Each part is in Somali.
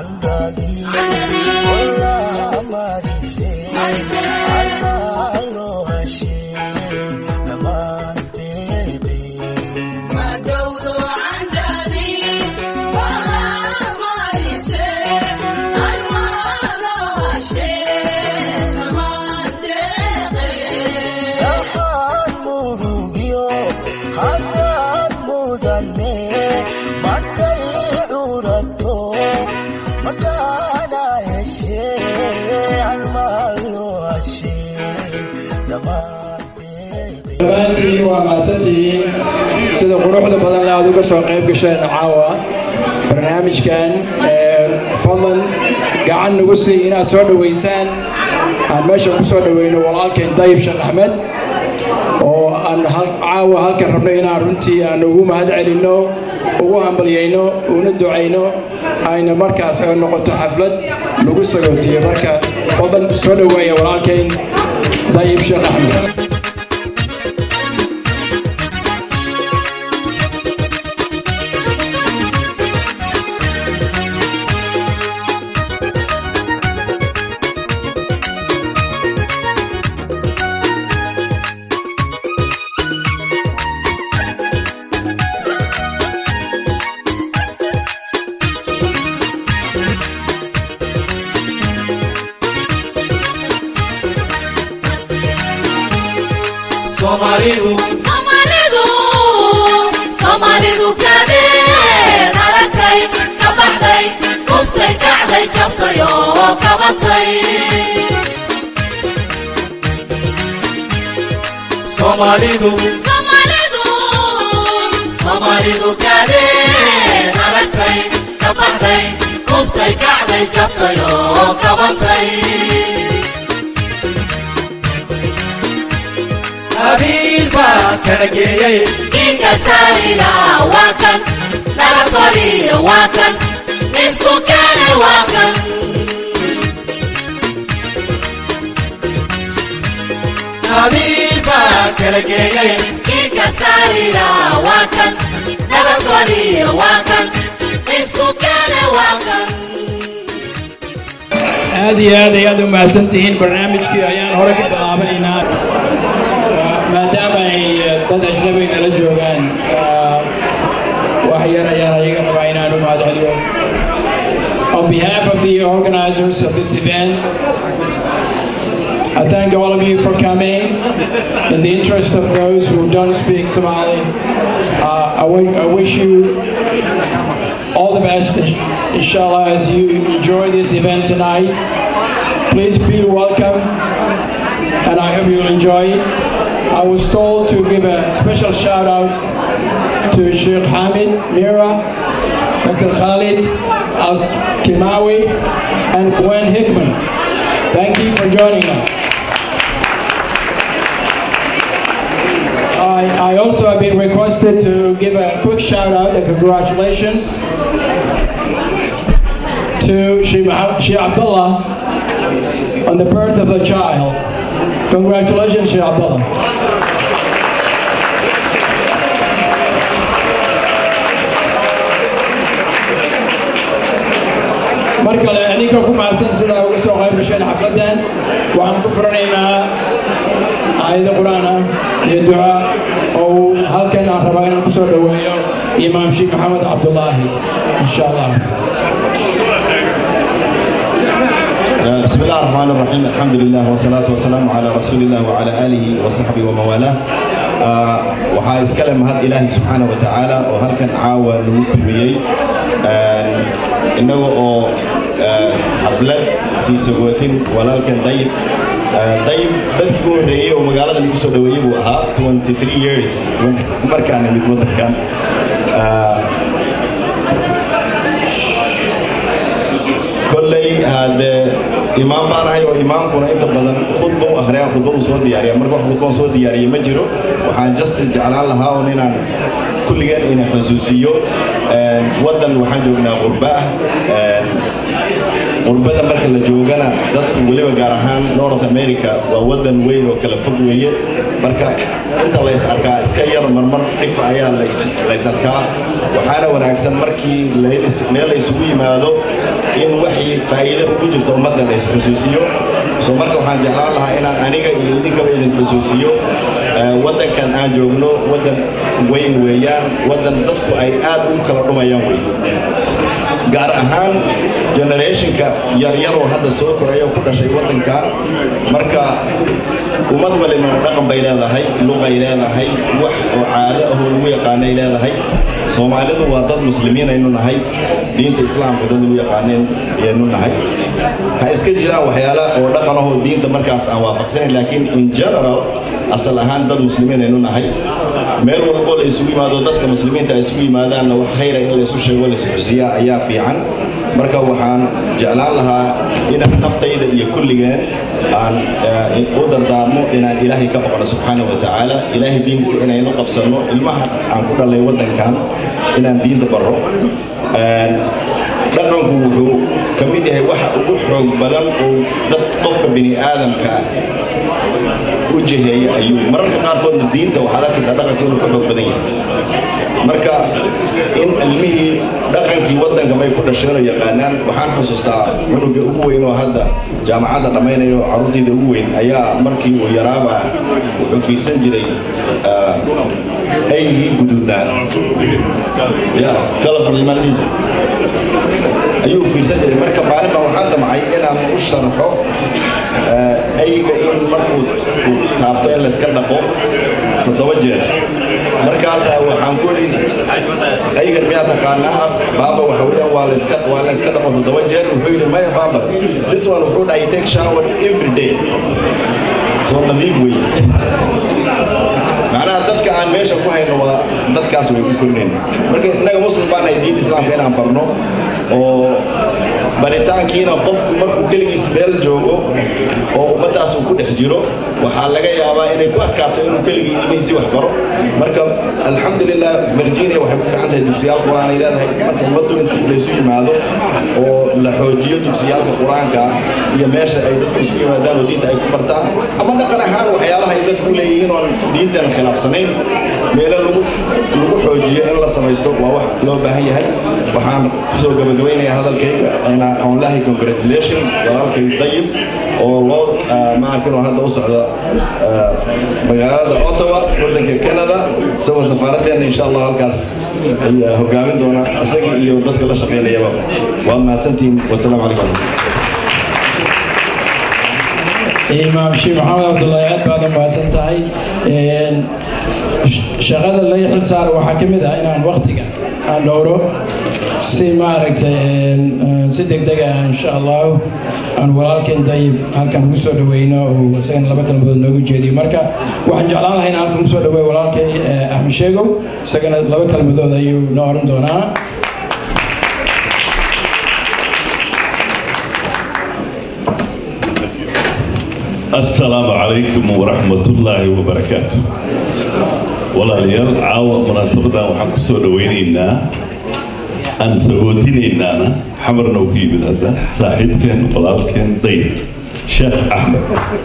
dhammaantiin waa mahadsantihiin sida quruxda badan le aad uga soo qayb gasheen caawa barnaamijkan fadlan gacan nagu sii inaad soo dhoweysaan aan meesha ku soo dhoweyno walaalkeen dayib sheekh axmed oo aan caawa halkan rabno inaan runtii aan ugu mahad celinno ugu hambalyayno una ducayno ayna markaas ay noqoto xaflad lagu sagootiyo marka fadlan soo dhoweeya walaalkeen dayib sheekh axmed Somalidu Soomaalidu Soomaalidu kadeed aragtay ka baxday kuftay kacday jabtay oo kabatay Somalidu Soomaalidu Soomaalidu kadeed aragtay ka baxday kuftay kacday jabtay oo kabatay qabiil baa kala geeyay Kinga sarila waa kan nabadgoriyo waa kan isku keene waa kan qabiil baa kala geeyay Kinga sarila waa kan nabadgoriyo waa kan isku keene waa kan aad iyo aad ay aad u mahadsantihiin barnaamijkii ayaan hore ka bilaabanaynaa maadaama ay dad ajnabi nala joogaan wax yar ayaan ayaga rabaa inaan u mahad celiyo On behalf of the organizers of this event, I thank all of you for coming. In the interest of those who don't speak Somali, uh, I, wi- I wish you all the best, inshallah, as you enjoy this event tonight. Please feel welcome, and I hope you'll enjoy it. I was told to give a special shout out to Sheikh Hamid Mira, Dr. Khalid Al Kimawi, and Gwen Hickman. Thank you for joining us. I, I also have been requested to give a quick shout out and congratulations to Sheikh Mohammed- Sheikh Abdullah on the birth of a child. Congratulations, Sheikh Abdullah. mar kale aniga ku mahadsan sidaa uga soo qayb gasheen xafladan waxaan ku furanaynaa aayado qur-aan ah iyo duca oo uu halkan aan rabaa inaan ku soo dhoweeyo imaam sheekh maxamed cabdulaahi insha allah بسم الله الرحمن الرحيم الحمد لله والصلاة والسلام على رسول الله وعلى آله وصحبه ومن والاه آه، waxaa iskale mahad ilaahi subxaana wa tacaala oo halkan caawa lagu kulmiyey آه، innaga oo آه، xaflad sii sagootin walaalkan dayib آه، dayib dadkii ugu horreeyey oo magaalada lagu soo dhoweeyey buu ahaa 23 years markaan nimid wadankan آه، kolley hadee imaam baan ahay oo imaamkuna inta badan khudba u akhriyaa khudbadu soo diyaariya marka wax khudbaan soo diyaariya ma jiro waxaan just jeclaan lahaa un inaan kulligeen ina xusuusiyo Een, waddan waxaan joognaa qurba ah Een, qurbada marka la joogana dadku weliba gaar ahaan north america waa waddan weyn oo kala fog weeye marka inta lays arkaa iska yar marmar dhif ayaa lays- lays arkaa waxaana wanaagsan markii lays- meel la isugu yimaado in waxii faa'iido ugu jirto ummadda la isxusuusiyo so marka waxaan jeclaan lahaa inaan aniga iyo idinkaba idin xusuusiyo waddankan aan joogno waddan weyn weeyaan waddan dadku ay aad ugu kala dhumayaan wey gaar ahaan generationka yaryaroo hadda soo koraya oo ku dhashay waddankan marka ummad walibana dhaqan bay leedahay luqay leedahay wax oo caado ahoo lagu yaqaanay leedahay soomaalidu waa dad muslimiin aynu nahay diinta islaamka dad lagu yaqaaneen ayaynu nahay ha iska jiraan waxyaala oo dhaqan ahoo diinta markaas aan waafaqsanayn laakiin in general asal ahaan dad muslimiin aynu nahay meel walbo la isugu yimaado dadka muslimiinta ay isugu yimaadaanna wax khayra in la isu sheego la isxusiyaa ayaa fiican marka waxaan jeclaan lahaa inaan naftayda iyo kulligeen aan u dardaarmo inaan ilaahay ka baqno subxaana wa tacaala ilaahay diintiisa inaynu qabsanno ilmaha aan ku dhalay waddankan inaan diinta barro dhaqanku wuxuu ka mid yahay waxa ugu xoog badan oo dad qofka bini aadamka ah u jiheeya ayuu mararka qaarkoodna diinta waxaad arkaysaa dhaqanka inuu ka xoog badan yahay marka in ilmihii dhaqankii waddanka bay ku dhasheen oo yaqaanaan waxaan xusuustaa cunuga ugu weyn oo hadda jaamacadda dhammaynayo carruurtayda ugu weyn ayaa markii uu yaraaba wuxuu fiirsan jiray aygii guduudnaa ya california ayuu fiirsan jiray marka maalin baa waxaan damcay inaan u sharxo ayga in markuu taabto in layska dhaqo toddoba jeer markaasaa waxaan ku idhi aygan miyaa taqaanaa baaba waxa weeyaan waa layska waa layska dhaqo toddoba jeer wuxuu yidhi maya baaba this one wuxuu dhahay take shower every day soo nadiif wey macnaha dadka aan meesha ku hayno waa dadkaas way ku korinayna marka innaga muslim baan nahay diinta islaamka inaan barno oo baritaankiina qofku markuu keligiis meel joogo oo ummaddaas uu ku dhex jiro waxaa laga yaabaa inay ku adkaato inuu keligii ilmihiisii wax baro marka alxamdulilah virginia waxay ku fiican tahay dugsiyaal qur-aan ay leedahay marka ummaddu intii laysu yimaado oo la xoojiyo dugsiyaalka qur-aanka iyo meesha ay dadku isku yimaadaan oo diinta ay ku bartaan ama dhaqan ahaan waxyaalaha ay dadku leeyihiin oon diintan khilaafsanayn meelo lagu lagu xoojiyo in la samaysto waa wax loo baahan yahay waxaan kusoo gabagabaynayaa hadalkayga on lahay congratulation walaalkay dayib oo loo maarkin oo hadda u socda magaalada ottawa waddanka canada isagoo safaaraddeena insha allah halkaas ayaa hogaamin doona isaga iyo dadka la shaqaynayaba waad mahadsantihiin wasalaamu calaykum imaam sheekh maxamed cabdullaahi aad baad u mahadsan tahay shaqada laga xil saara waxaa ka mid ah inaan waktiga aan dhowro si maaragtay si degdeg ah insha allahu aan walaalkeen dayib halkan ugu soo dhaweyno oo isagana laba kalmadood noogu jeediyo marka waxaan jeclaan lahay in halkan ugu soo dhaweeyo walaalkay axmed sheegow isagana laba kalmadood ayuu noo oran doonaa السلام عليكم ورحمة الله وبركاته walaalyaal caawa munaasabadan waxaan kusoo dhawaynaynaa aan sagootinaynana xamarna uu ku yimid hadda saaxiibkeen walaalkeen dayr sheekh axmed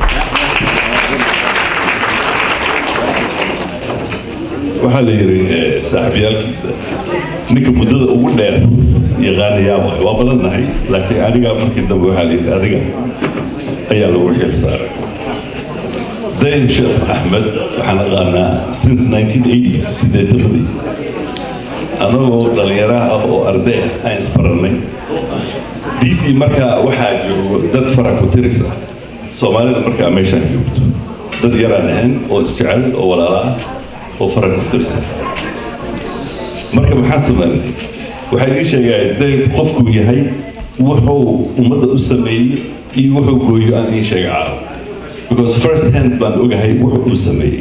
waxaa la yidhi saaxiibyaalkiisa ninka muddada ugu dheer yaqaanayaa waay waa badannahay laakiin anigaa markii dambe waxaa la yidhi adiga ayaa lagu xil saaray dayr sheekh axmed waxaan aqaanaa since 1980s sideetamadii anagoo dhallinyaraha ah oo arday ah aan isbarannay dc markaa waxaa joogo dad fara ku tiris ah soomaalida markaa meeshaan joogto dad yaraan ahayn oo isjecel oo walaala ah oo fara ku tiris ah marka maxaan sameynay waxaa idiin sheegaa dayr qofku yahay wuxuu ummadda u sameeyey iyo wuxuu gooyo aan idiin sheega caawa because first hand baan ogahay wuxuu uu sameeyey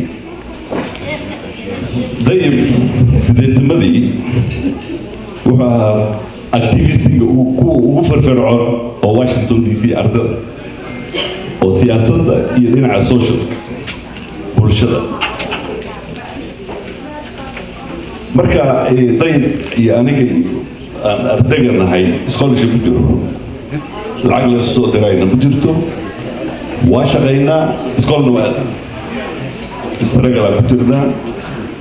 dayib sideetamadii wuxuu ahaa activistiga kuwa ugu firfircoon oo washington d c ardada oo siyaasadda iyo dhinaca socialka bulshada marka dayib iyo aniga aan ardayga nahay scholarship ku jiro lacag la soo dirayna ma jirto waa shaqaynaa iskoolna waa isragalaan ku jirnaa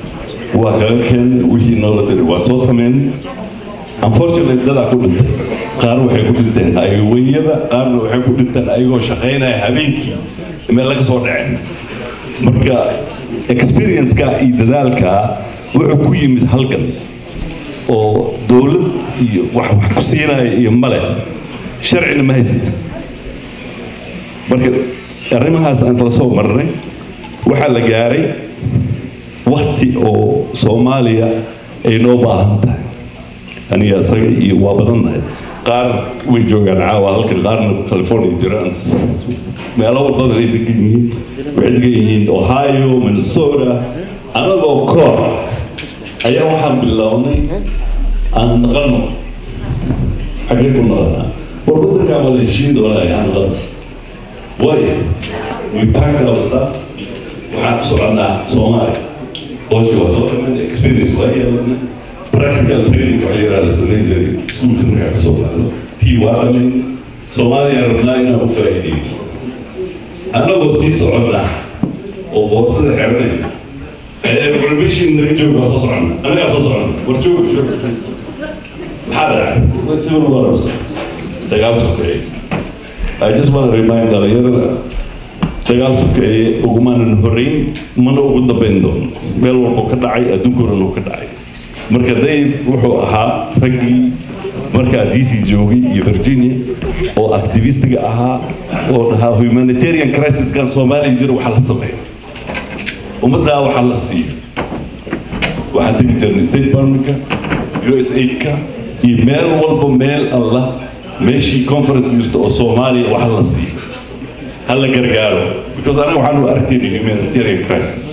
waa kaga keen wixii noola diri waa soo sameyn unfortunately dadaa ku dhintay qaar waxay ku dhinteen hayweyada qaarna waxay ku dhinteen ayagoo shaqaynaya habeenkii meel laga soo dhaceen marka experience-ka iyo dadaalka wuxuu ku yimid halkan oo dowlad iyo wax wax ku siinaya iyo male sharcina ma haysata marka arrimahaas aan isla soo marnay waxaa la gaaray wakti oo soomaaliya ay noo baahan tahay aniga isaga iyo waa badannahay qaar way joogaan caawa halkan qaarna california jiraan meelo badan ay degan yihiin waxay degan yihiin ohio minnesota anagoo koor ayaa waxaan bilownay aan naqano xaggee ku naqanaa war wadankaa waa la heshiin doonaa aan naqano waayo we packed our stuff waxaan ku soconaa soomaaliya hooshi waa soo dhamaan experience waa yeelana practical training waxaa yidhaha la samayn jiray iskuulka markaa ka soo baxdo tii waa dhamin soomaaliya rabnaa inaan u faa'iideeyo annagoo sii soconnaa oo boorsada xeranayna renovation naga jooga waa soo soconna anagaa soo soconna war jooga jooga maxaa dhacay civil wars dagaal sokeeye I just want to remind dhalinyarada dagaal sokeeye ugumaanan horeyn mana ugu dambayn doono meel walboo ka dhacay adduunkoodhan uu ka dhacay marka dave wuxuu ahaa raggii markaa d c joogay iyo virginia oo activistiga ahaa oo dhahaa humanitarian crisiskan soomaaliya jira waxaa la sameeya ummaddaa waxaa la siiyo waxaan tegi jirnay state departmentka u s aidka iyo meel walba meel alla meeshii conference jirta oo soomaaliya waxa la siiyo ha la gargaaro because anaga waxaanu arkayna humanitarian crisis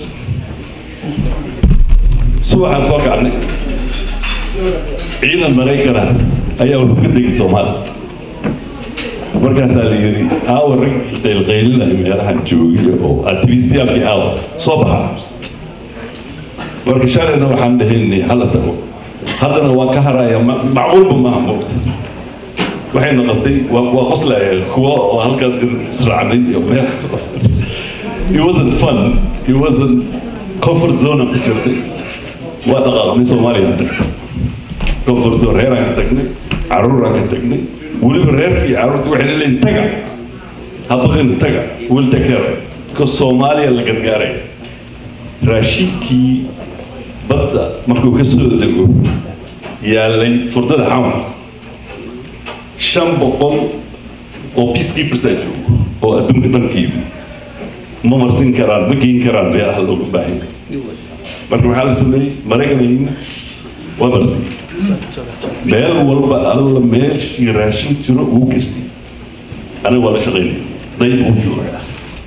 subaxaan soo kacnay ciidan maraykana ayaa wuxuu ka degay soomaaliya markaasaa la yidhi aawa rag qaylqaylinaya meelahan joogay oo activistiyaalkii aawa soo baxa marka shalayna waxaan dhahaynay hala tago haddana waan ka haraya macquulba maaha moogta waxay noqotay waa waa qoslaya kuwa oo halkaas israacnay iyo meel it wasn't fun it wasn't comfort zone ku jirtay waa dhaqaaqnay soomaaliya aan tagnay comfort zone reeraan ka tagnay caruuraan ka tagnay weliba reerkii iyo caruurtii waxay leeyihin taga habaqin taga will take care because soomaaliya la gargaaray raashinkii badda markuu ka soo dego yaalay furdada xawan shan boqol oo peacekeepers aa joogo oo adduunka dhankeedu ma marsin karaan ma geyn karaan meelaha looga baahan marka maxaa la sameeyey maraykanayna waa marsiy meel walba alla meeshii raashin jiro uu gersi aniga waa la shaqaynay dayb uu joogaa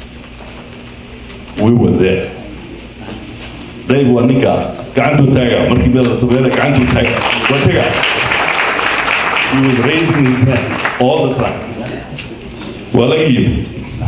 we were there dayb waa ninka gacantuu taaga markii meel la sameeyna gacantuu taaga waa taga he was raising his hand all the time waa laga yimid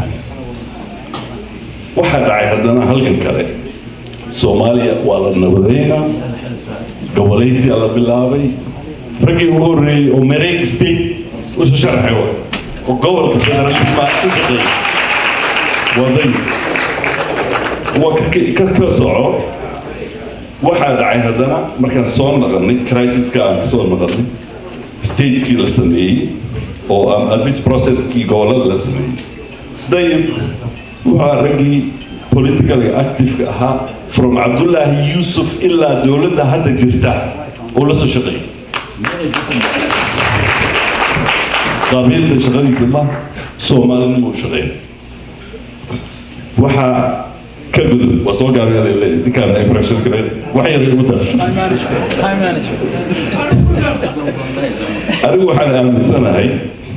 waxaa dhacay haddana halkan kale soomaaliya waa la nabadeynaa gobolaysiyaa la bilaabay raggii ugu horreeyey oo mareeg state usu sharxay wa oo gobolka federalisma u shaqeeyay waa day waa ka ka soco waxaa dhacay haddana markaan soo naqanay crisiska aan kasoo naqanay stateskii la sameeyey oo at least processkii gobolada la sameeyey dayib waxaa raggii politically active ahaa from cabdullaahi yuusuf ilaa dowladda hadda jirta oo la soo shaqeeyay qabiilda shaqadiisa ma soomaalinimo u shaqeeya waxaa ka gudub waa soo gaabaya laleeyahay ninkaan impression kale wax yar igu dar anigu waxaan aaminsanahay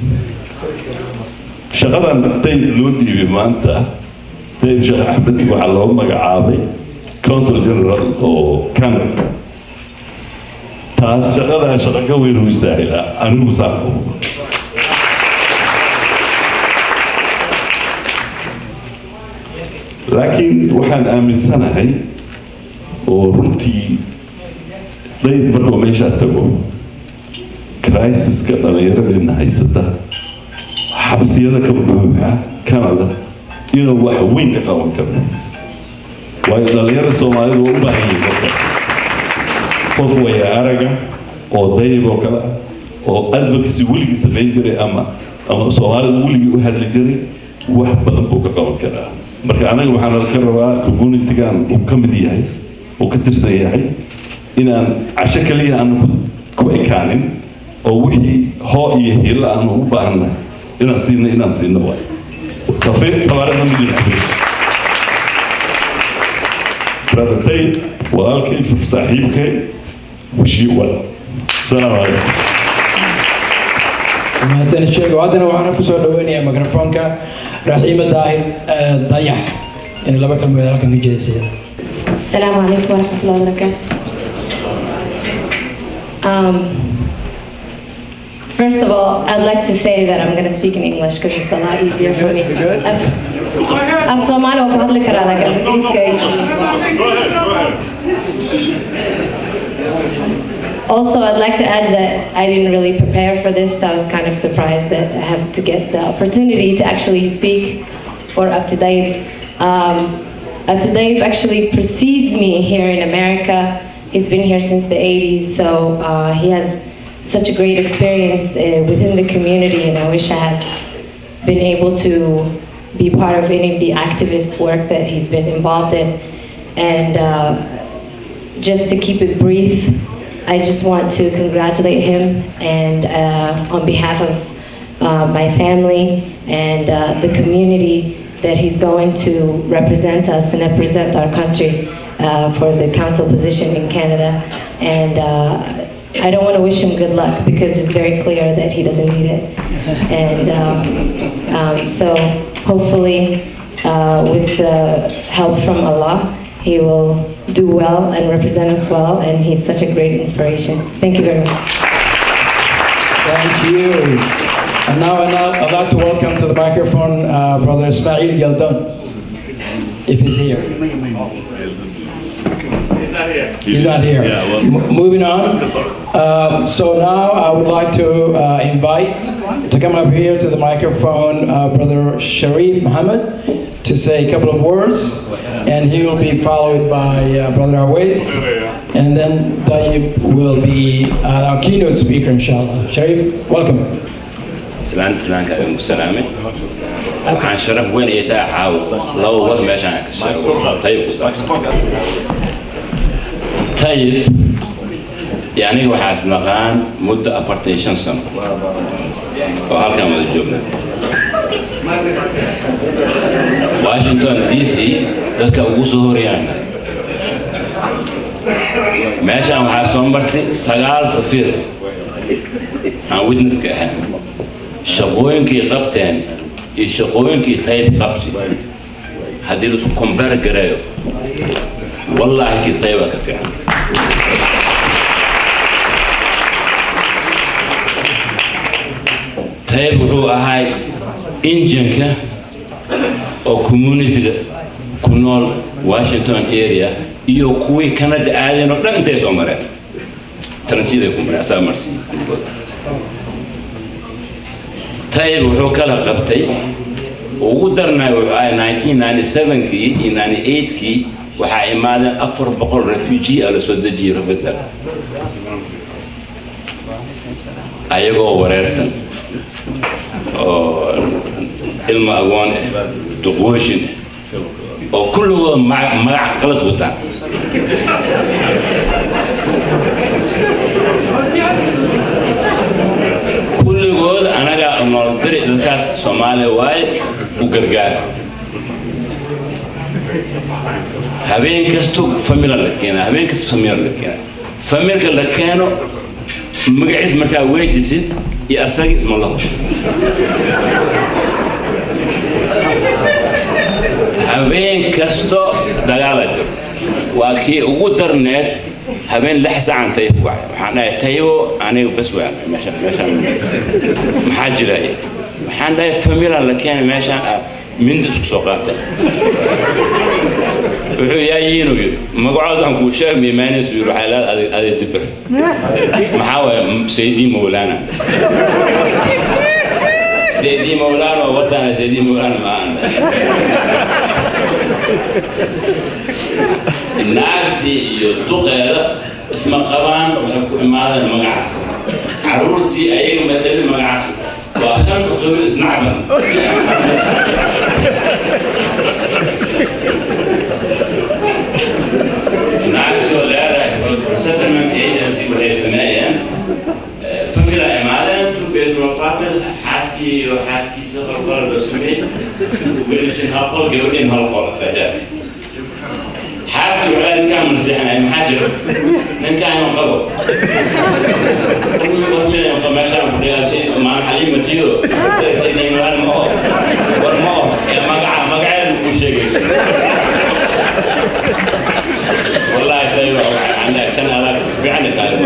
shaqadan dayb loo dhiibay maanta dayb sheekh axmed waxaa loo magacaabay consul general oo canada taas shaqadaa shaqo ka weyn u istaahilaa anigu saa laakiin waxaan aaminsanahay oo runtii dayb markuu meeshaa tago crisiska dhallinyaradeenna haysata xabsiyada ka buuxa canada inuu wax weyn ka qaban karo waayo dhallinyarada soomaalidu waa u baahan yihiin markaas qof waya araga oo dayib oo kale oo advocacy weligii samayn jiray ama ama soomaalida weligii u hadli jiray wax badan buu ka qaban karaa marka anaga waxaan ka rabaa communitygan uu ka mid yahay uu ka tirsan yahay inaan casho kaliya aanu ku- ku ekaanin oo wixii hoo iyo hilo aanu u baahannahay inaan siino inaan siino waay safir sabaarada midin brother tay walaalkay saaxiibkay wish you well السلام عليكم mahadsan sheego haddana waxaan ku soo dhaweynayaa mikrofoonka raxiima daahir eh, dayax in laba kalmood halkan ka jeedisaya السلام عليكم ورحمة الله وبركاته. Um, first of all, I'd like to say that I'm going to speak in English because it's a lot easier for me. Good. I'm, I'm Somali وبهذا كرا لكن Also, I'd like to add that I didn't really prepare for this. I was kind of surprised that I have to get the opportunity to actually speak for Up to Date. Um, Up to Date actually precedes me here in America. He's been here since the 80s, so uh, he has such a great experience uh, within the community, and I wish I had been able to be part of any of the activist work that he's been involved in. And uh, just to keep it brief, I just want to congratulate him and uh, on behalf of uh, my family and uh, the community that he's going to represent us and represent our country uh, for the council position in Canada. And uh, I don't want to wish him good luck because it's very clear that he doesn't need it. And um, um, so hopefully, uh, with the help from Allah, he will do well and represent us well. And he's such a great inspiration. Thank you very much. Thank you. And now I'd now- I'd like to welcome to the microphone uh, Brother Ismail Yaldon, if he's here. He's not here. Yeah, well- M- Moving on. Um, So now I would like to uh, invite to come up here to the microphone uh, Brother Sharif Muhammad to say a couple of words, and he will be followed by uh, Brother Awais, and then Tayyip will be uh, our keynote speaker, inshallah. Sharif, welcome. islaanta islaanka ayaan ku salaamay waxaan sharaf weyn ay tahay caawa laba war meeshaan aan ka sheego tayib ku saabsan tayib yaniga waxaas naqaan muddo afartan iyo shan sano oo halkan wada joogna washington d c dadka ugu soo horeyaana meeshaan waxaa soo martay sagaal safiir aan witnesska ahayn shaqooyinkii qabteen iyo shaqooyinkii tayb qabti haddii laisku kombeer gareeyo wallaahi kiis taybaa ka fiican tayb wuxuu ahay injinka oo communityga ku nool washington area iyo kuwii canada aadeen oo dhan intay soo mareen transiday ku mareen asaa marsiiy tayib wuxuu kala qabtay ugu darnay wuxuu ahay 1997kii iyo 98kii waxaa imaadeen afar boqol refugee a la soo dejiyey rabada ayagoo wareersan oo ilmo agoon ah duqooshin ah oo kulligood magac magac qalad wataan kulligood anagaa nool diri dadkaas soomaaliya waaye u gargaar habeen kasto famila la keena habeen kasta famila la keena familka la keeno magaciis markaa weydisid iyo asaga isma laho habeen kasto dagaala jiro waa kii ugu darneed habeen lix saacan tayib ku wacay waxaan dhahay tayibo aniga bas waan meeshaan meeshaan maxaa jiraya waxaan dhahay famila la keenay meeshaan ah mindi isku soo qaatay wuxuu yaa yiinu yidhi magacood aan kuu sheeg miimaanaysu yidhi waxay leedahay aday aday dibir maxaa waaye saydii mawlaana saydii mawlaana oo wataana saydii mawlaana ma aan naagtii iyo duqeeda isma qabaan waxay ku imaadeen magacaas caruurtii ayaga madali magacaas waa shanta qabiil isnacban naagtoo leedahay settlement agency waxay sameeyeen famila imaadeen two bedroom apartment xaaskii iyo xaaskiisa qolqol loo sameeyey wiilashin hal qol gabadhin hal qol fadaan xaaski waxaa ninkaan manseexanay maxaa jiro ninkaan inuu qabo meeshaan kudhigaasi maan xaliimatiyo saysaynaymaan ma oo war ma oo ee magaca magaceedu kuu sheegayso والله تايو عندك كان على فعلا كان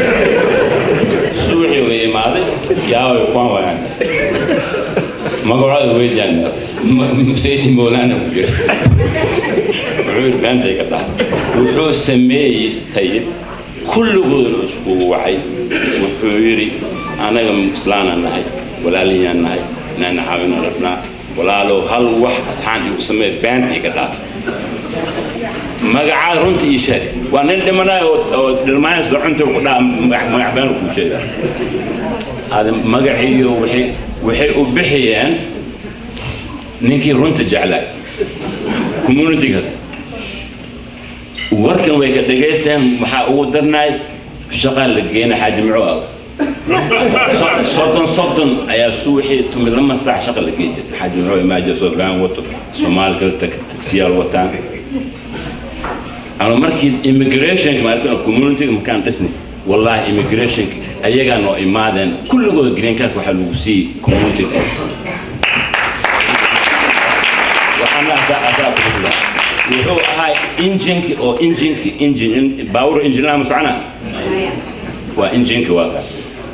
سوحي ويماضي يا ويقوان وين ما قرأت ويديان سيدي مولانا بجر عور بانتي قطع وحو سميه يستيب كل قول اسبوع وحي وحو يري انا مسلانا نهي ولا لي نهي نانا حاولنا ربنا ولا لو هل وح اصحان يسميه بانتي قطع magacaa runta ii sheeg waa nin dhimanayo oo dhilmaanaysa cunta ku dhaa magac been kuu sheega ada magaciiyo waxay waxay u bixiyeen ninkii runta jeclaa communityga warkan way ka dhegaysteen maxaa ugu darnaay shaqaa la geena xaaji muco ah soddon soddon ayaa suuxii tumid lama saac shaqa la geey jiray xaaji muco imaaja soodgaan wato soomaali kale taksiyaal wataan ama markii immigrationka markaan communityga markaan dhisnay wallahi immigrationka ayagaa noo imaadeen kulligooda green card waxaa lagu siiyey communityga waxaana asaa asaa kuhula wuxuu ahaa injinki oo injinki injin baawur injinlama socona waa injinki waa kaas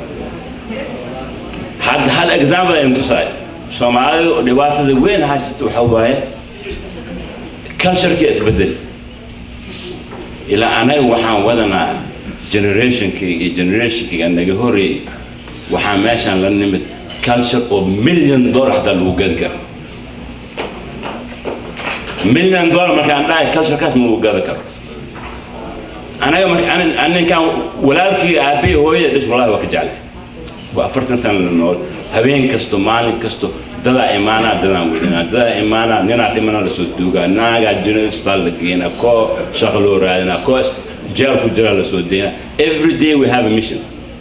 had hal example aynu tusaay soomaalida dhibaatada weyn haysata waxaa waaye culturekii isbedeli ilaa anaga waxaan wadanaa generationkii iyo generationkiga naga horeeyey waxaa meeshaan la nimid culture oo million dollar hataa lagu gadi karo million dollar markaan dhahay culturekaas ma lagu gadi karo anaga marka ninkaan walaalkii aabahii hooyada dhis wallahi waa ka jeclay waa afartan sana la nool habeen kasto maalin kasto dadaa imaanaa dadaan welinaa dadaa imaanaa ninaa dhimana lasoo duugaa naagaa jira isbitaal la geenaa koo shaqo loo raadinaa koo jeel ku jira lasoo deynaa every day we have a mission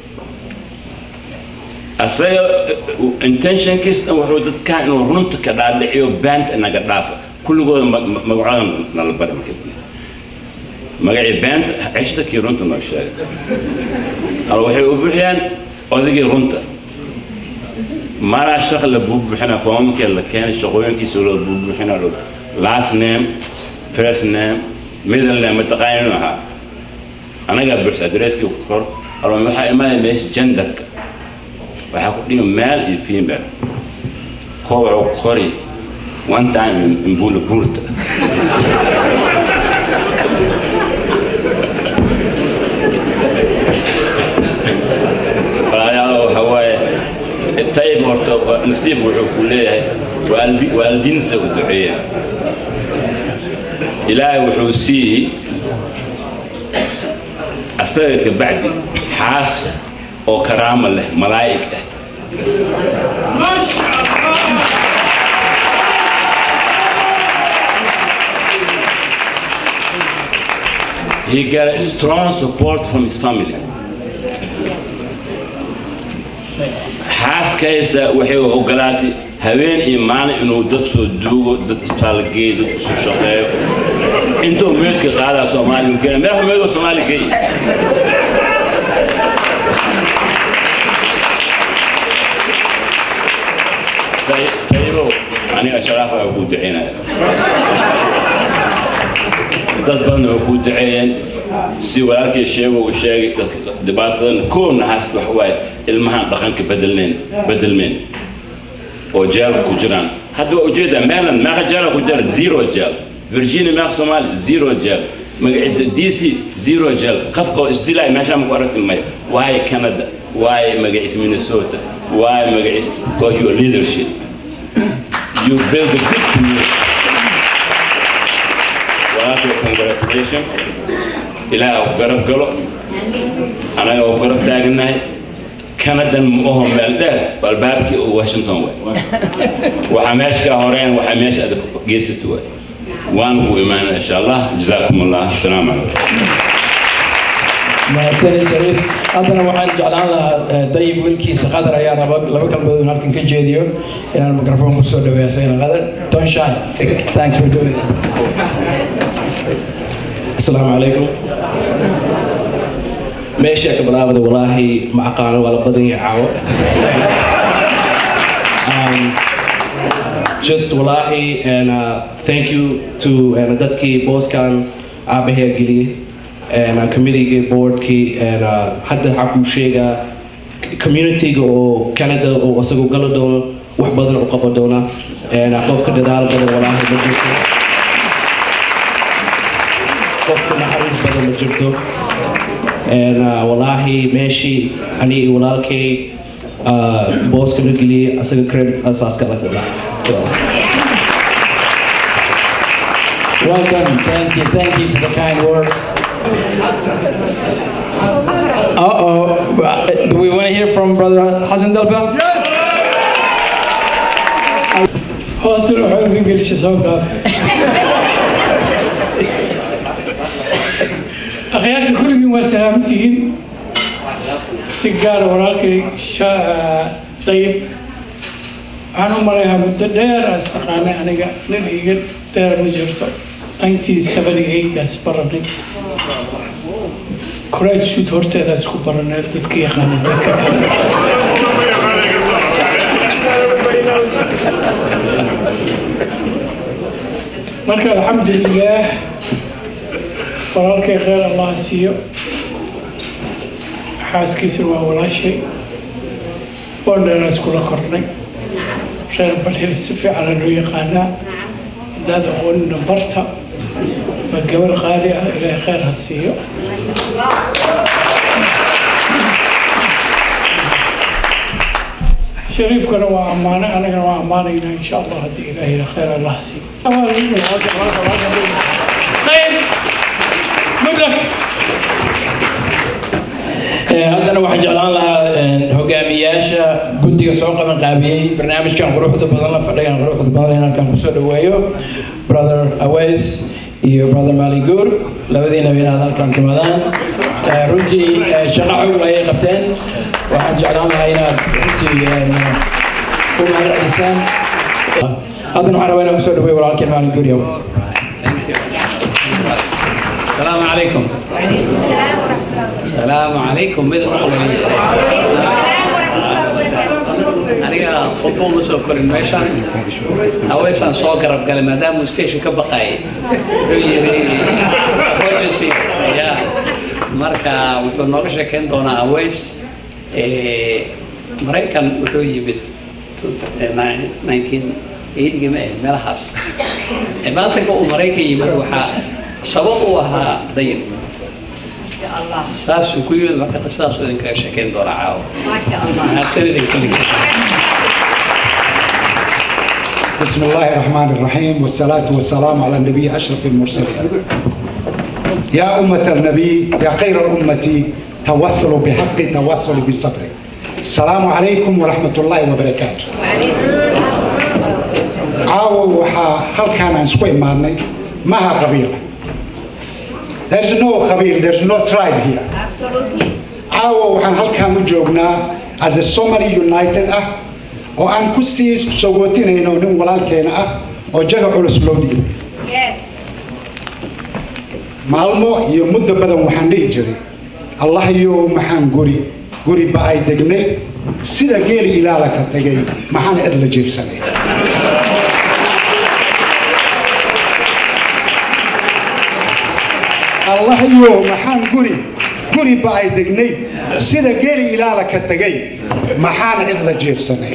asaga intentionkiis dhan wuxuu dadkaa inuu runta ka dhaadhiciyo baanta naga dhaafa kulligooda magacooda nala bari marka magacii baanta ceshta kii runta noo sheegay al waxay u bixiyaan odagii runta maraa shaq la buubuxina foomamkee la keenay shaqooyinkiisa loo buubuxina last name first name middle name mataqaaninu ahaa anagaa burs adresskii ku qor alma waxaa imaanaya meesha genderka waxaa ku dhigi male iyo female koo wuxuu ku qori one time imbula buurta walaalayaal waxaa waaye tayib horta nasiib wuxuu ku leeyahay waalidiinsa u duceeya ilaahay wuxuu siiyey asaga ka bacdi xaas oo karaama leh malaa'ig ah He got a strong support from his family. xaaskaysa waxay ogolaatay habeen iyo maalin inuu dad soo duugo dad isbitaal geeyo dad isu shaqeeyo intuu meedka qaadaa soomaaliya geeya meexa meedoo soomaaliya geeya tayibow aniga sharaafa waa kuu duceynaya dad badan waa kuu duceeyeen si walaalkii sheego uu sheegay dadka dhibaatadan koona haast wax waaye ilmahan dhaqanka bedelneen bedelmeen oo jeel ku jiraan hadda waa ujeedaa maryland meeqa jeela ku jira zero jeel virginia meeqa soomaali zero jeel magaciisa d c zero jeel qofka oo isdilaay meeshaa maku aragti maya waaye canada waaye magaciisa minnesota waaye magaciisa because your leadership you build a big community walaalkii congratulation ilaaha u garab galo anaga u garab taaganahay kanadan ma oho meel dheer balbaabkii oo washington waay waxaa meesha ka horeen waxaa meesha aad geysata waay waan ku imaana insha allah jazaakum allah asalaamu calaykum mahadsanid shariif haddana waxaan jeclaan lahaa eh, dayib wiilkiisa qadar ayaa raba laba kalmadood halkan ka jeediyo inaan mikrofon kusoo dhaweeyo asagana qadar don't shy thanks for doing it السلام عليكم ماشي يا كبرابة والله مع قانا ولا بدن يعاو um, just wallahi and uh, thank you to and dadki boss kan abahe gili and uh, committee board ki and uh, hadda haku sheega community ga oo Canada oo asagu galo doono wax badan u qaban doona and uh, qofka dadaal badan wallahi ma jirto qofka naxariis badan ma jirto And, uh, wallaahi meeshii ani iyo walaalkay uh, booska na geliyey asaga credit asaas kala kula well done thank you thank you for the kind words uh-oh do we want to hear from brother Hassan Delfa hoostan waxaa uga gelisay soo gaab akhyaarta kulligiin waa salaamantihiin si gaara walaalkay sha- dayib waxaan u marayaa muddo dheer aan istaqaanay aniga nin iga dheer ma jirto 1978 aan isbaranay courage suit horteeda isku baranay dadka yaqaana dadka kale marka alxamdulilaah walaalkay kheyr allah siiyo xaaskiisa waa walaashay boondheera iskula kornay reer balhir si fiicana loo yaqaanaa haddaad aqoonina barta waa gabar qaali ah ilaahay kheyr ha siiyo shariifkana waa ammaane anagana waa ammaanaynaa insha allah haddii ilaahayna kheyr allah siiyo طيب مدرك Eh, haddana waxaan jeclaan lahaa eh, hogaamiyaasha guddiga soo qaban qaabiyey barnaamijkan quruxda badan la fadhigan quruxda badan in halkan kusoo dhaweeyo brother aways iyo brother maalinguur labadiinaba inaad halkan timadaan Eh, runtii eh, shaqo xoog ayay qabteen waxaan jeclaan lahaa inaad runtii eh, u mahadcelisaan haddana waxaan rabaa inaan kusoo dhaweeyo walaalkeen maalinguur iyo aways السلام عليكم السلام عليكم ماذا تقول aniga qofba uma soo korin meeshaan haweesaan soo garab galay maadaama station ka baqayay wuxuu yiri emergency ya marka wuxuu nooga sheekeyn doonaa hawees maraykan wuxuu yimid 1980 ma ahayd meelahaas maatanka uu maraykan yimid waxaa sabab u ahaa dayib saasuu ku yimid marka qisadaasuu idinkaga sheekeyn doonaa caawa mahadsan idin kulligiin بسم الله الرحمن الرحيم والصلاة والسلام على النبي أشرف المرسلين يا أمة النبي يا خير الأمة توصلوا بحق توصلوا بالصبر السلام عليكم ورحمة الله وبركاته عاو وحا هل كان نسوي ماني ما ها قبيلة There's no قبيل there's no tribe here عاو وحا هل كان وجوبنا as a Somali United ah oo aan ku sii sogootinayno nin walaalkeena ah oo jaga culus loo dhiibay maalmo iyo muddo badan waxaan dhihi jiray allah yow maxaan guri guri ba ay degnay sida geeli ilaala ka tegay maxaan cid la jiifsanay allah yow maxaan guri guri ba ay degnay sida geeli ilaala ka tegay maxaan cid la jiifsanay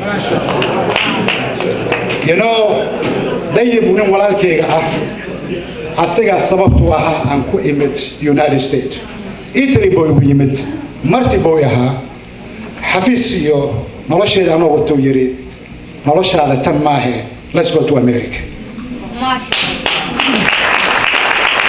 you know dayib nin walaalkayga ah asagaa sababtu ahaa aan ku imid united states italy buu igu yimid marti buu ahaa xafiis iyo nolosheeda anoo watuu yidhi noloshaada tan maahe let's go to america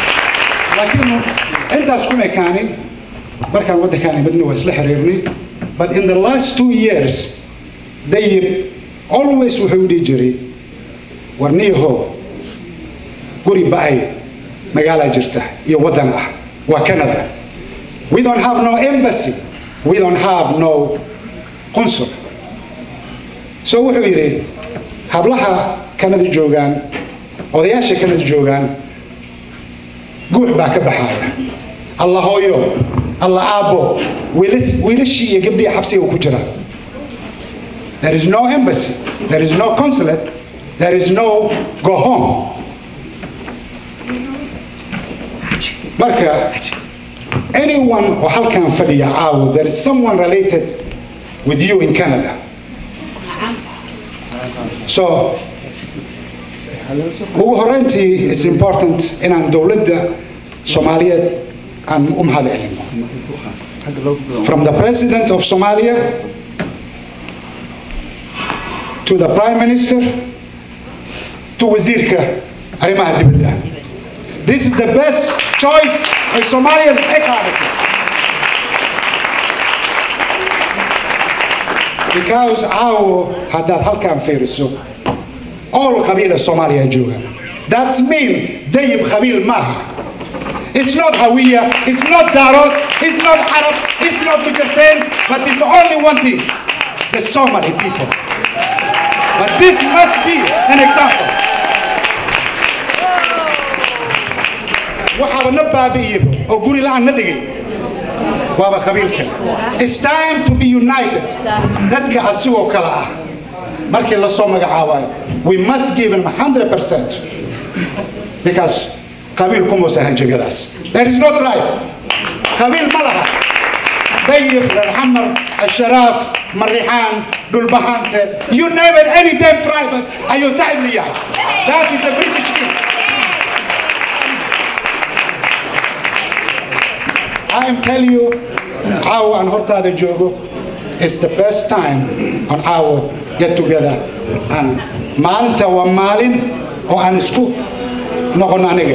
laakiin intaas kuma ekaanin markaan waddankaan imidna waa isla xiriirnay but in the last two years dayib always wuxuu dhihi jiray war niyahow guri ba-ay magaalaa jirta iyo waddan ah waa canada we don't have no embassy we don't have no consul so wuxuu yidhi hablaha canada joogaan odayaasha canada joogaan guux baa ka baxaaya alla hooyo alla aabbo wiilas- wiilashii iyo gabdhihii xabsiga ku jiraan there is no embassy there is no consulate there is no go home marka anyone oo halkan fadhiya caawo there is someone related with you in canada so ugu horeyntii is important inaan dowladda soomaaliyeed aan u mahad celino from the president of somalia to the prime minister to wasiirka arrimaha dibadda this is the best choice ay soomaaliya ay qaadatay because caawo haddaad halkan fiiriso all qabiila soomaaliya joogaan that's mean dayib qabiil maaha It's not Hawiya, it's not Darod, it's not Arab, it's not Bukerten, but it's only one thing the Somali people. But this must be an example. waxaaba na baabi'iyaba oo guri la'aan na dhigay waaba qabiilka it's time to be united dadka asigoo kale ah markii la soo magacaabayo we must give him 100% because qabiil kumuusa hanjagadaas there is no tribe qabiil ma laha dayib rarxamar asharaaf marixaan dhulbahante you name it any damn tribe ayuu saaxib la yahay that is a british king I am telling you caawa aan hortaada joogo is the best time on our get together and maalinta waa maalin oo aan isku noqon aniga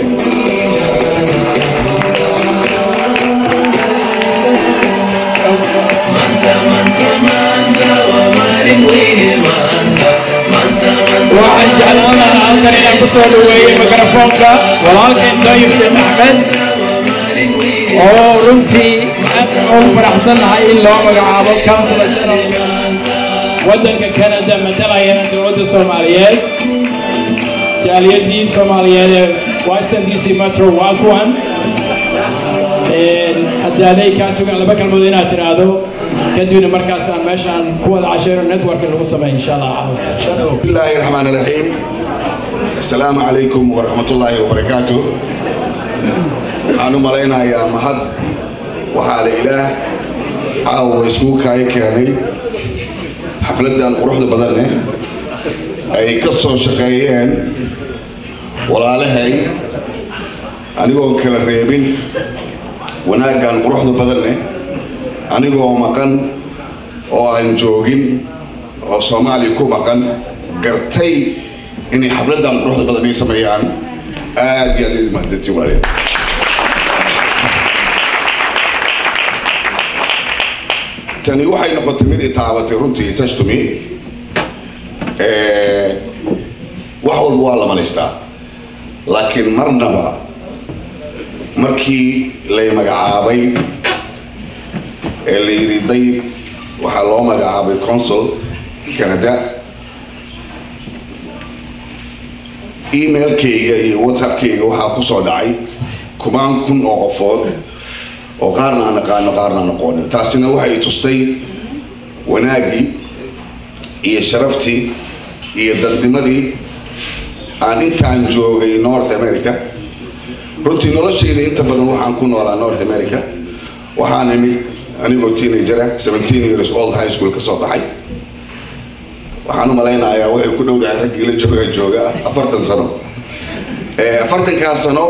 waxaan jeclaan lahaa halkan inaan ku soo dhaweeyey mikrofoonka walaalkeen dayib sheekh axmed oo runtii aad ugu faraxsan nahay in loo magacaabo councilor generalka waddanka canada matalaya dowladda soomaaliyeed jaaliyadii soomaaliyeed ee washington d c metro waa kuwan haddaaday kaa sugan laba kalmood inaad tiraahdo kadibna markaas aan meeshaan ku wada casheero network lagu sameeyo insha allah بسم الله الرحمن الرحيم السلام عليكم ورحمة الله وبركاته أنا ملينا يا مهد وحال إله عاو يسكوك هاي كاني حفلة وروح بدلنا أي قصة شقيين ولا لهي أنيقو كلا ريبين وناقان وروح بدلنا أنيقو مقن oo aan joogin oo soomaaliya ku maqan gartay inay xafladan quruxda badan ay sameeyaan aad iyo aad idin mahadsantiin walaalayaal tani waxay noqotay mid i taabatay runtii tashtumi wax walba waa la malaystaa laakiin marnaba markii lay magacaabay ee la yidhi dayib waxaa loo magacaabay consul canada emailkayga iyo whatsappkayga waxaa ku soo dhacay kumaan kun oo qofood oo qaarna aan aqaano qaarna aan aqoonin taasina waxay tustay wanaaggii iyo sharaftii iyo dadnimadii aan intaan joogay north america runtii noloshayda inta badan waxaan ku noolaa north america waxaan imid anigoo teenager ah 17 years old high school ka soo baxay waxaan u malaynayaa waxay ku dhowdahay raggii la jooga jooga afartan sano Eh, afartankaas sano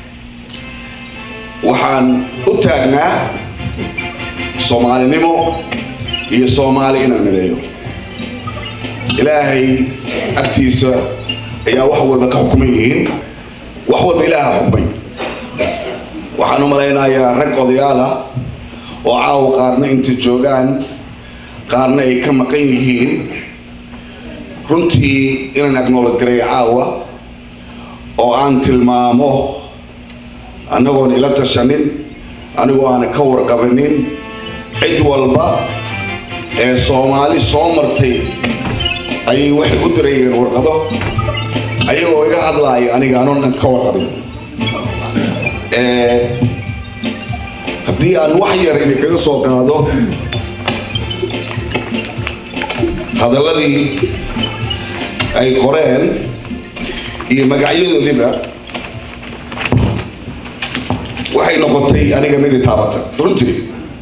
waxaan u taagnaa soomaalinimo iyo soomaali inaan mideeyo ilaahay agtiisa ayaa wax walba ka xukuman yihiin wax walba ilaaha xukmay waxaan u malaynayaa rag odayaal ah oo caawa qaarna inta joogaan qaarna ay ka maqan yihiin runtii inaan acknowledge garay caawa oo aan tilmaamo annagoon ila tashanin anigoo aan ka warqabanin cid walba ee soomaali soo martay ayay waxay u dirayeen warqado ayagoo iga hadlaaya aniga anoon ka warqabin haddii aan wax yar idinkaga soo qaado hadalladii ay qoreen iyo magacyadoodiba waxay noqotay aniga mid i taabata runtii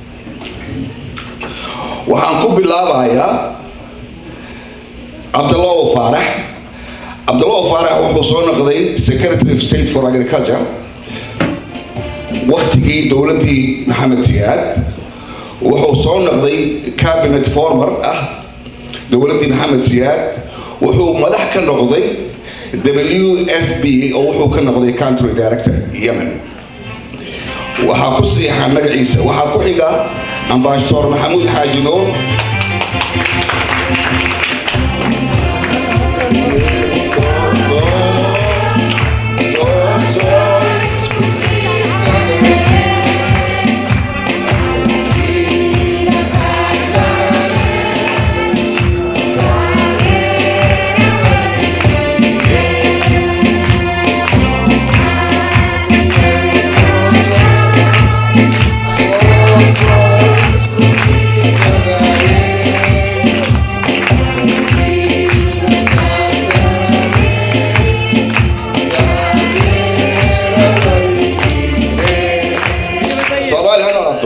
waxaan ku bilaabayaa cabdallahu faarax cabdallahu faarax wuxuu soo noqday secretary of state for agriculture waktigii dowladdii maxamed siyaad wuxuu soo noqday cabinet former ah dowladdii maxamed siyaad wuxuu madax ka noqday w f b oo wuxuu ka noqday country director yemen waxaa ku siixa magaciisa waxaa ku xiga ambassador maxamuud xaaji nuur soomaali ha noqoto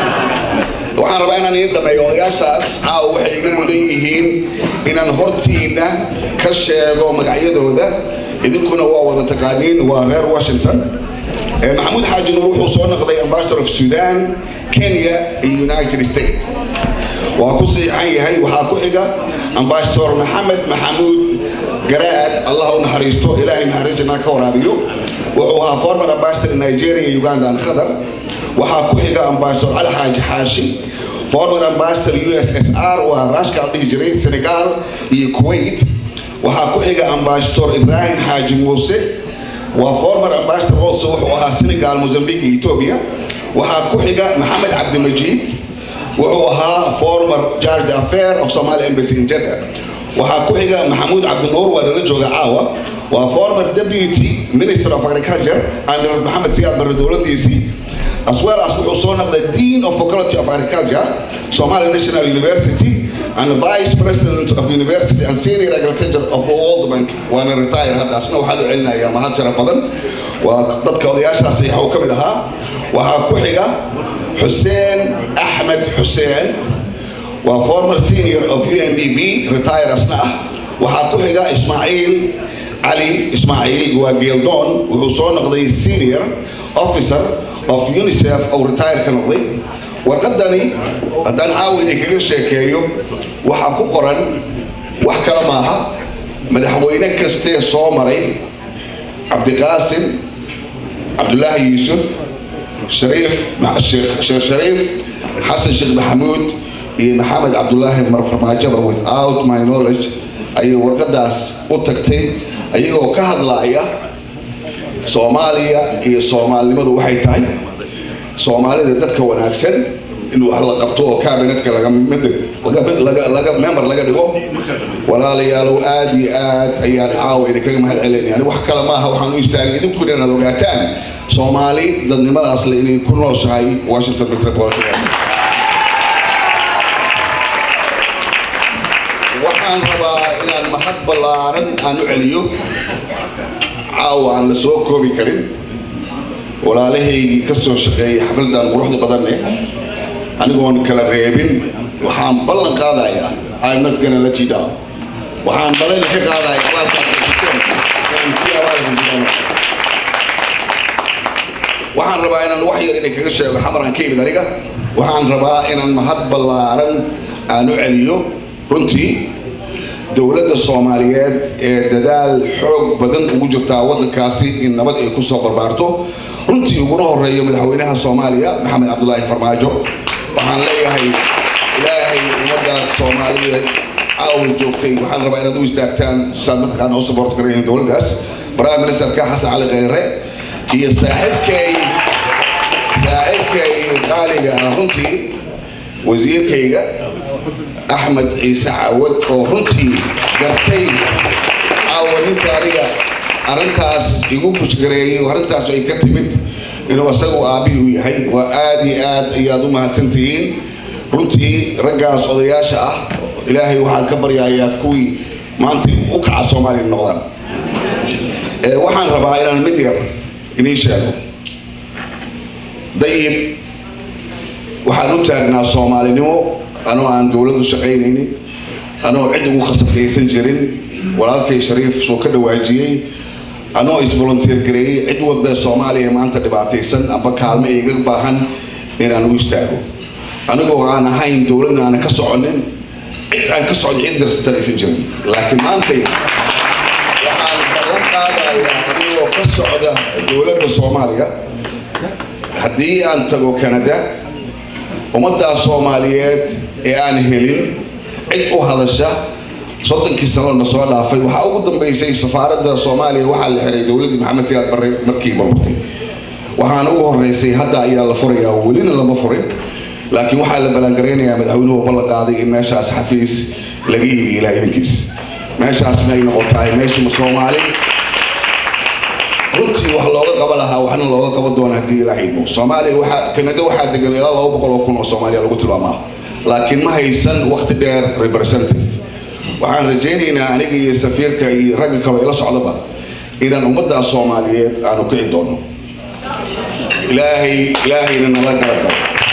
waxaan rabaa inaan iin dhameeyo odayaashaas caawa waxay iga mudan yihiin inaan hortiina ka sheego magacyadooda idinkuna waa wada taqaaniin waa reer washington Eh, maxamuud xaaji nuur wuxuu soo noqday ambassador of sudan kenya iyo united states waa ku siixan yahay waxaa ku xiga ambassador maxamed maxamuud garaad allah u naxariisto ilaahay naxariisana ka waraabiyo wuxuu ahaa former ambassador in nigeria uganda and qatar waxaa ku xiga ambassador cali xaaji xaashi former ambassador ussr waa raashka la dhihi jiray senegal iyo kuwait waxaa ku xiga ambassador ibrahim xaaji muuse waa former ambassador also wuxuu ahaa senegal mozambique iyo ethiopia waxaa ku xiga maxamed cabdimajiid wuxuu ahaa former charge affair of somali embassy in jeddah waxaa ku xiga maxamuud cabdinuur waa nala jooga caawa waa former deputy minister of agriculture under maxamed siyaad barre dowladiisii as well as wuxuu soo noqday dean of faculty of agriculture somali national university and vice president of university and senior agriculture of world bank waana retire hadda asna waxaa loo celinayaa mahad sharaf badan waa dadka odayaashaas saxiixa ka mid ahaa waxaa ku xiga xuseen axmed xuseen waa former senior of UNDP retire asna ah waxaa ku xiga ismaaciil cali ismaaciil waa geeldoon wuxuu soo noqday senior officer of unicef oo retire ka noqday warqadani haddaan caawa idinkaga sheekeeyo waxaa ku qoran wax kale maaha madaxweyne kastee soo maray cabdiqaasim cabdulaahi yuusuf shariif sheekh sheekh shariif xasan sheekh maxamuud iyo maxamed cabdulaahi marfarmaajaba without my knowledge ayay warqadaas u tagtay ayagoo ka hadlaaya soomaaliya iyo soomaalinimadu waxay tahay soomaalida dadka wanaagsan in wax la qabto oo cabinetka laga mid laga laga member laga dhigo walaalayaalow aad iyo aad ayaan caawa idinkaga mahad celinaya ani wax kale maaha waxaan u istaagay idinkuna inaad ogaataan soomaali dadnimadaas le inay ku nooshahay washington metropolitan waxaan rabaa inaan mahad ballaaran aan u celiyo caawa aan la soo koobi karin walaalahaygii ka soo shaqeeyay xafladan quruxda badanne anigoon kala reebin waxaan ballan qaadayaa I'm not gonna let you down waxaan ballan ka qaadayaa waxaan rabaa inaan wax yar idin kaga sheego xamaran ka imid aniga waxaan rabaa inaan mahad ballaaran aan u celiyo runtii dowladda soomaaliyeed ee dadaal xoog badan ugu jirtaa waddankaasi in nabad ay ku soo barbaarto runtii uguna horeeyo madaxweynaha soomaaliya maxamed cabdulaahi farmaajo waxaan leeyahay ilaahay ummadda soomaalida caawa joogtay waxaan rabaa inaad u istaagtaan saan dadkaan u support garayn dowladdaas prime ministerka xasan cali kheyre iyo saaxiibkay saaxiibkay qaaliga ah runtii wasiirkayga axmed ciise cawad oo runtii gartay caawa ninka aniga arrintaas igu bushgareeyay oo arrintaas ay ka timid inuu isagu aabbihi u yahay waa aad iyo aad ayaad u mahadsantihiin runtii raggaas odayaasha ah ilaahay waxaan ka baryayaa kuwii maanta u kaca soomaaliya noqdaan Ee, waxaan rabaa inaan mid yar idiin sheego dayib waxaan u taagnaa soomaalinimo anoo aan dowladdu shaqaynaynin anoo cid ugu khasabkaysan jirin walaalkay shariif soo ka dhawaajiyey anoo isvolunteer gareeyey cid walba soomaaliya maanta dhibaataysan amba kaalmo iga baahan inaan u istaago anigoo aan ahayn dowladna aanan ka soconin cid aan ka socon cid darsatan aysan jirin laakiin maantay waxaan ballan qaadayaa anigoo ka socda dowladda soomaaliya haddii aan tago canada ummaddaas soomaaliyeed ee aan helin cid u hadasha soddonkii sano na soo dhaafay waxaa ugu dambeysay safaaradda soomaaliya waxaa la xiray dowladdii maxamed siyaad barre markii balbatay waxaana ugu horeysay hadda ayaa la furayaa welina lama furin laakiin waxaa la ballaangaraynayaa madaxweynuhu ballan qaaday in meeshaas xafiis laga iibiyo ilaa idankiis meeshaasna ay noqotahay meeshii soomaali runtii wax looga qaban lahaa waxna looga qaban doona haddii ilaahay idmo soomaaliya waxaa kanada waxaa degan ilaa laba boqol oo kun oo soomaaliya lagu tilmaamaa laakiin ma haysan waqti dheer representative waxaan rajaynaynaa aniga iyo safiirka iyo ragga kale ila socdaba inaan ummaddaa soomaaliyeed aanu kici doono ilaahay ilaahayna nala garagalo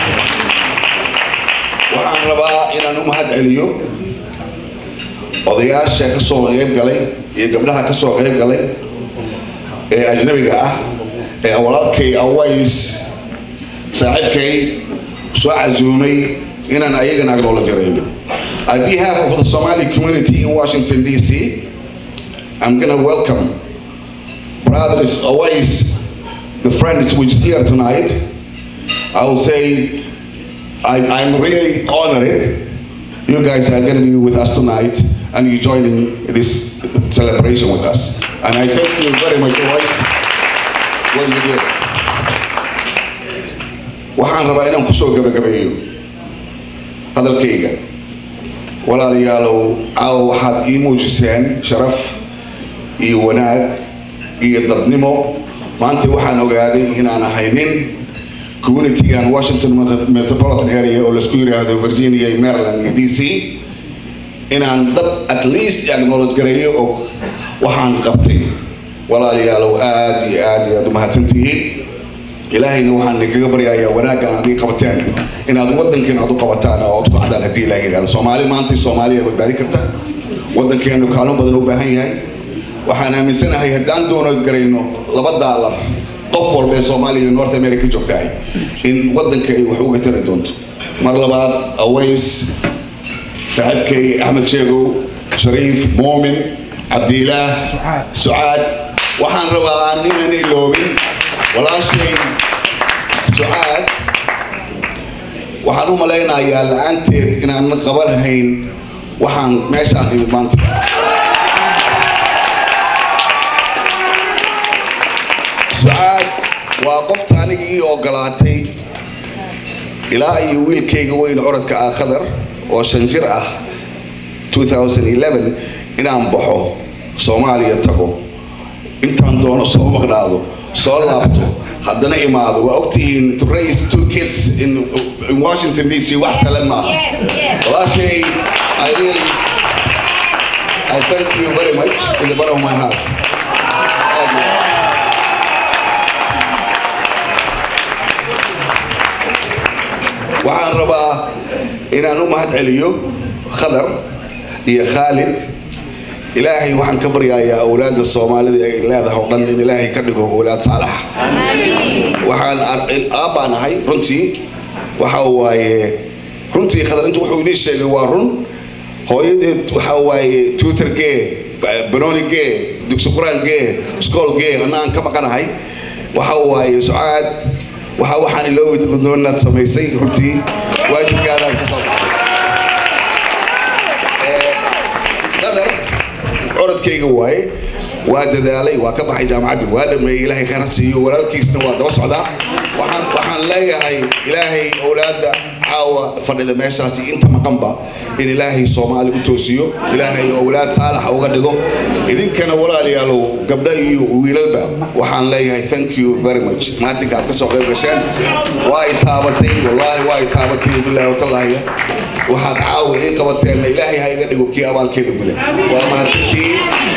waxaan rabaa inaan u mahad celiyo odayaasha ka soo qayb galay iyo gabdhaha ka soo qayb galay ee ajnabiga ah ee walaalkay aways saaxiibkay soo casuumay inaan ayagana agnoola gareeyo On behalf of the Somali community in Washington, D.C., I'm going to welcome brothers Awais, the friends which is here tonight. I will say I, I'm really honored you guys are going to be with us tonight and you joining this celebration with us. And I thank you very much, Awais, what you did. waxaan rabaa inaan kusoo gabagabeeyo hadalkayga walaalayaalow caawa waxaad ii muujiseen sharaf iyo wanaag iyo dadnimo maanta waxaan ogaaday inaan ahay nin communitygan washington Met- metropolitan area oo laisku yidhaahdo virginia iyo maryland iyo d c inaan dad at least acknowledge gareeyo og waxaan qabtay walaalayaalow aad iyo aad iyo aad u mahadsantihiin ilaahayna waxaan idinkaga baryayaa wanaaggan aad ii qabateen inaad wadankeena aad u qabataan oo aad ku cadaan haddii ilaahay yidhahdo soomaali maanta soomaaliya badbaadi karta wadankeenu kaalmo badan u baahan yahay waxaan aaminsanahay haddaan doono garayno laba daalar qof walba ee soomaaliya iyo north america joogtahay in wadanka ay wax uga tari doonto mar labaad aways saaxiibkay axmed sheegow shariif muumin cabdiilaah sucaad waxaan rabaa ninaan iloobin walaashay sucaad waxaan u malaynayaa la-aanteed inaanan qabanahayn waxaan meeshaan imid maanta sucaad waa qofta aniga ii ogolaatay ilaa iyo wiilkayga weyn orodka ah khadar oo shan jir ah 2011 inaan baxo soomaaliya tago intaan doono soo maqnaado soo laabto haddana imaado waa ogtihiin to raise two kids in, in washington d c wax salan maaha walaashay i really i thank you very much in the bottom of my heart Aad iyo aad. waxaan rabaa inaan u mahad celiyo khadar iyo khaalid ilaahay waxaan ka baryayaa awlaadda soomaalida ay leedahay oo dhan in ilaahay ka dhigo awlaad saalax waxaan ar- aabbaan ahay runtii waxa waaye runtii khadar intu wuxuu inii sheegay waa run hooyadeed waxa waaye tutor gee banooni gee dugsi quraan gee iskool gee anna aan ka maqanahay waxa waaye sucaad waxa waxaan iloobi doonaad samaysay runtii waajibkaadaan ka soo baxay ubadkayga waaye waa dadaalay waa ka baxay jaamacadda waa dhameeyey ilaahay khayr ha siiyo walaalkiisna waa daba socdaa waxaan waxaan leeyahay ilaahay owlaadda caawa fadhida meeshaasi inta maqanba in ilaahay soomaali u toosiyo ilaahay owlaad saalaxa uga dhigo idinkana walaalayaalow gabdha iyo wiilalba waxaan leeyahay thank you very much maatinka aad ka soo qayb gasheen waa ay taabatay wallaahi waa ay taabatay bilaahi watallaahiya waxaad caawa ii qabateenna ilaahay ha iga dhigo kii abaalkeeda guda waa mahadsantihiin